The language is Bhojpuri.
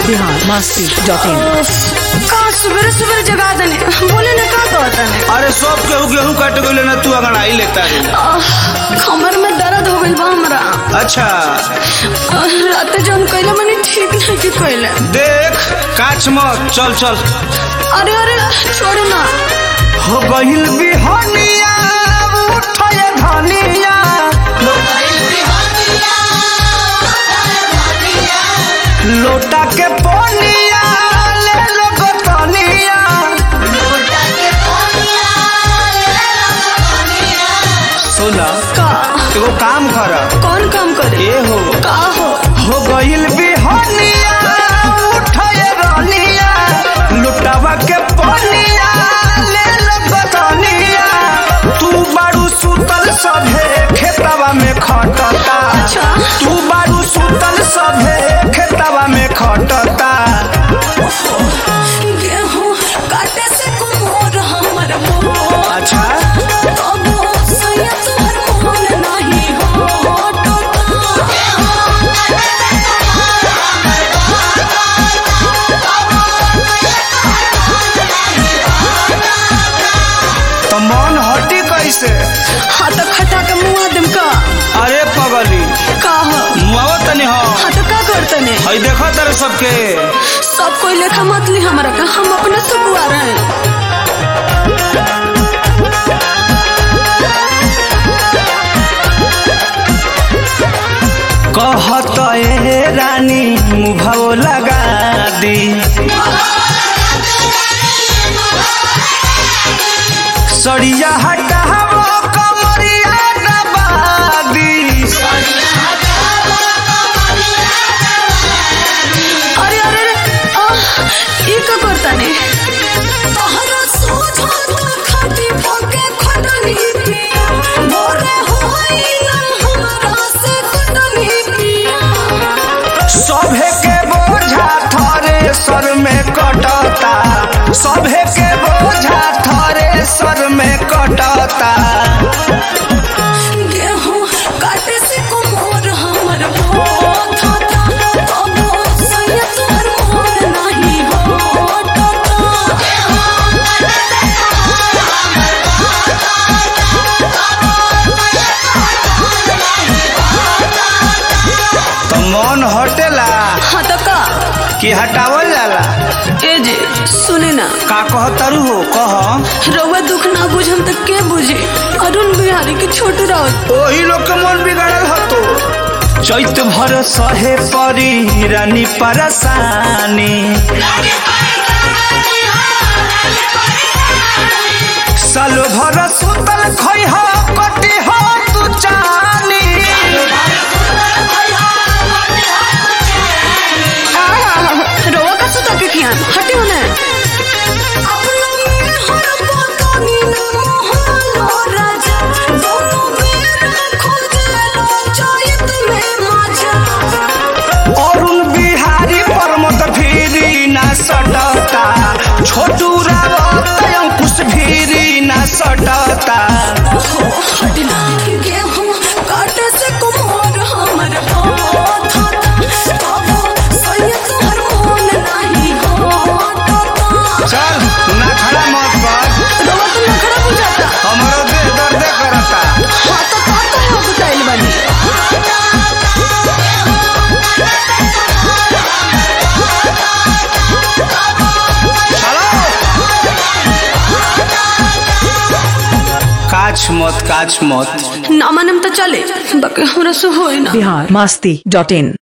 बिहार मस्ती डॉट इन का सुबह सुबह जगा देने बोले ना का कहता ने अरे सब केहू गेहूं काट गइले ना तू अंगड़ाई लेता रे कमर में दर्द हो गइल बा हमरा अच्छा आह, रात जौन कइले मने ठीक नहीं की कइले देख काच मत चल चल अरे अरे छोड़ ना हो गइल बिहनिया उठय धनिया लोटा के पोनिया ले लो गोतनिया सुना का एगो काम कर कौन काम करे ए हो का हो हो गइल बिहनिया उठय रनिया लुटावा के पोनिया ले लो गोतनिया तू बारू सुतल सभे खेतवा में खटता अच्छा। तू बारू सुतल सभे खेतवा में खटता गेहूं काटे से कुमोर हमर मोर अच्छा तबो सैया तोहर मोन नहीं हो टोटा तो मन हटी कैसे हाँ तो खटा के मुआ दम का अरे पगली का हो मुआवा तनी हो हाँ तो का करते ने हई देखो तेरे सबके सब कोई लेखा मत ली हमारा का हम अपने से बुआ रहे हैं कहत ए रानी मुभाव लगा दी सड़िया हटावो कमरिया दबादी अरे अरे अरे आह, ई का करता ने तहरा सोझा तो खाती पके खटनी पिया मोरे होई ना हमरा से कटनी पिया सभे के बोझा थरे सर में कटता सभे के बोझा थरे सर में कटता गेहूं काटे से कुमोर हमर बहुत होता तबो सैया तोहर मोन नहीं हो टोटा तो मन हटेला हाँ तो का कि हटावल जाला ए जे सुने ना का कहतरू हो कह रउआ दुख ना बुझम त के बुझे अरुण बिहारी के छोट राउत ओही लोग के मन बिगड़ल हतो चैत भर सहे परी रानी परसानी सालो भर सुतल खै हो कटी हो तू चानी रउआ का सुता के खियान हटे होने अरुण बिहारी परमत भीरी ना सटता छोटू रावत अंकुश भीरी ना सटता गेहूं काटे से कुम्हार हमर हाथ तबो सैया तोहर मोन नहीं होता चल ना खड़ा मत कर रउआ तो नखरा बुझाता हमारो देह दर्द करता हाँ तो का कहे बताइल बानी काछ मत काछ मत ना मानम तो चले बाकी हमरा से होई ना बिहार मस्ती डॉट इन